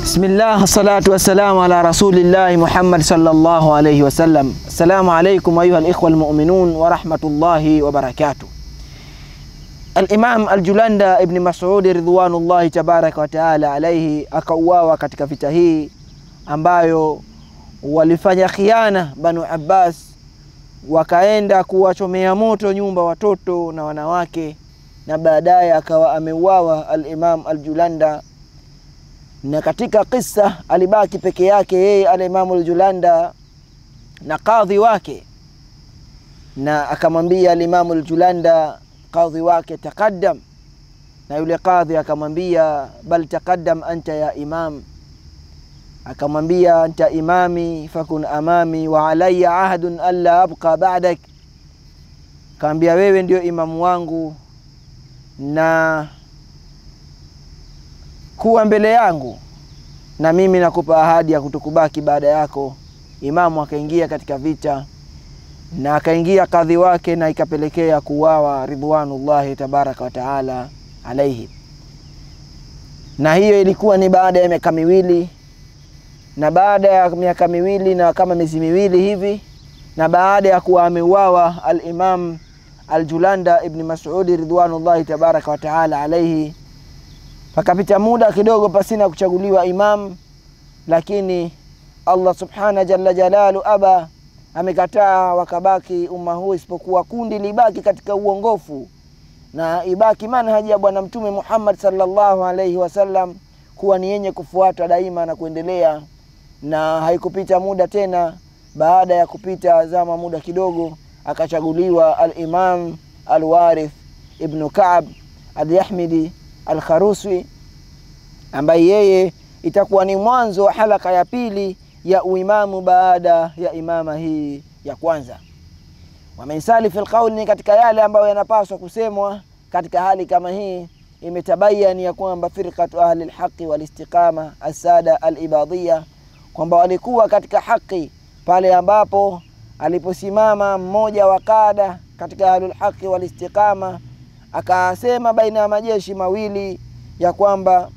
Bismillah, salatu wassalamu ala rasulillahi Muhammad sallallahu alayhi wasallam. Assalamu alaikum ayuha alikhwa almu'minun wa rahmatullahi wa barakatuh. Al-Imam Al-Julanda ibn Mas'ud ridwanullahi tabaraka wa taala alayhi akauawa katika vita hii ambayo walifanya khiana Banu Abbas, wakaenda kuwachomea moto nyumba watoto na wanawake, na baadaye akawa ameuawa Al-Imam Al-Julanda na katika kisa alibaki peke yake yeye alimamu Aljulanda na kadhi wake, na akamwambia alimamu Aljulanda kadhi wake taqaddam, na yule kadhi akamwambia bal taqaddam anta ya imam, akamwambia anta imami fakun amami wa alayya ahdun alla abqa ba'dak, akamwambia wewe ndio imamu wangu na kuwa mbele yangu na mimi nakupa ahadi ya kutokubaki baada yako. Imamu akaingia katika vita na akaingia kadhi wake, na ikapelekea kuuawa ridwanullahi tabaraka wa taala alaihi. Na hiyo ilikuwa ni baada ya miaka miwili, na baada ya miaka miwili na kama miezi miwili hivi, na baada ya kuwa ameuawa Alimam Aljulanda ibni Masudi ridwanullahi tabaraka wa taala alaihi pakapita muda kidogo pasina kuchaguliwa imam, lakini Allah subhana jalla jalalu aba amekataa, wakabaki umma huu isipokuwa kundi libaki katika uongofu na ibaki manhaji ya Bwana Mtume Muhammad sallallahu alaihi wasallam kuwa ni yenye kufuatwa daima na kuendelea. Na haikupita muda tena, baada ya kupita zama muda kidogo, akachaguliwa al-Imam al-Warith ibnu Ka'b al-Yahmidi Alkharuswi ambaye yeye itakuwa ni mwanzo wa halaka ya pili ya uimamu baada ya imama hii ya kwanza. Wamensali fi lqauli, ni katika yale ambayo yanapaswa kusemwa katika hali kama hii. Imetabayani ya kwamba firqatu ahli lhaqi walistiqama assada alibadhiya, kwamba walikuwa katika haki pale ambapo aliposimama mmoja wa kada katika ahlulhaqi walistiqama akasema baina ya majeshi mawili ya kwamba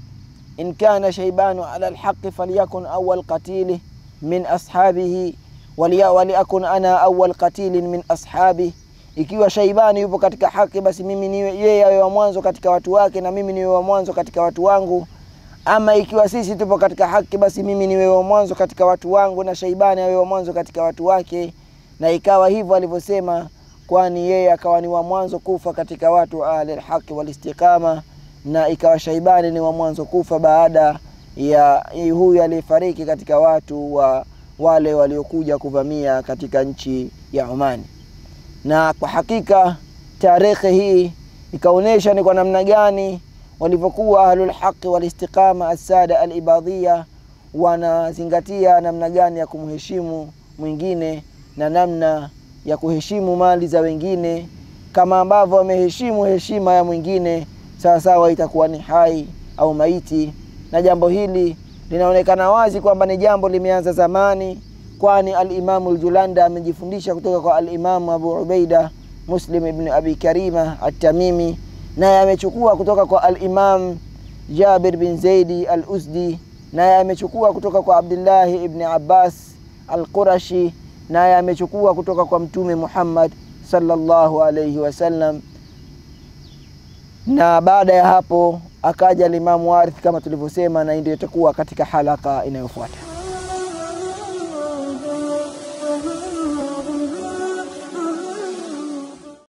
in kana shaibanu ala lhaqi falyakun awal qatili min ashabihi waliakun ana awal qatilin min ashabi, ikiwa Shaibani yupo katika haki, basi mimi niwe yeye awe wa mwanzo katika watu wake na mimi niwe wa mwanzo katika watu wangu. Ama ikiwa sisi tupo katika haki, basi mimi niwe wa mwanzo katika watu wangu na Shaibani awe wa mwanzo katika watu wake. Na ikawa hivyo alivyosema kwani yeye akawa ni wa mwanzo kufa katika watu wa ahli lhaqi walistiqama, na ikawa Shaibani ni wa mwanzo kufa baada ya huyu aliyefariki katika watu wa wale waliokuja kuvamia katika nchi ya Omani. Na kwa hakika tarehe hii ikaonyesha ni kwa namna gani walivyokuwa ahlulhaqi walistiqama assada alibadhiya wanazingatia namna gani ya kumheshimu mwingine na namna ya kuheshimu mali za wengine kama ambavyo wameheshimu heshima ya mwingine sawasawa, itakuwa ni hai au maiti. Na jambo hili linaonekana wazi kwamba ni jambo limeanza zamani, kwani Alimamu Ljulanda amejifundisha kutoka kwa Alimamu Abu Ubaida Muslim ibn Abi Karima At-Tamimi, naye amechukua kutoka kwa Alimam Jabir bin Zaidi Al-Uzdi, naye amechukua kutoka kwa Abdillahi ibni Abbas Al-Qurashi naye amechukua kutoka kwa Mtume Muhammad sallallahu alayhi wasallam, na baada ya hapo akaja Limamu Warith kama tulivyosema, na ndio itakuwa katika halaka inayofuata.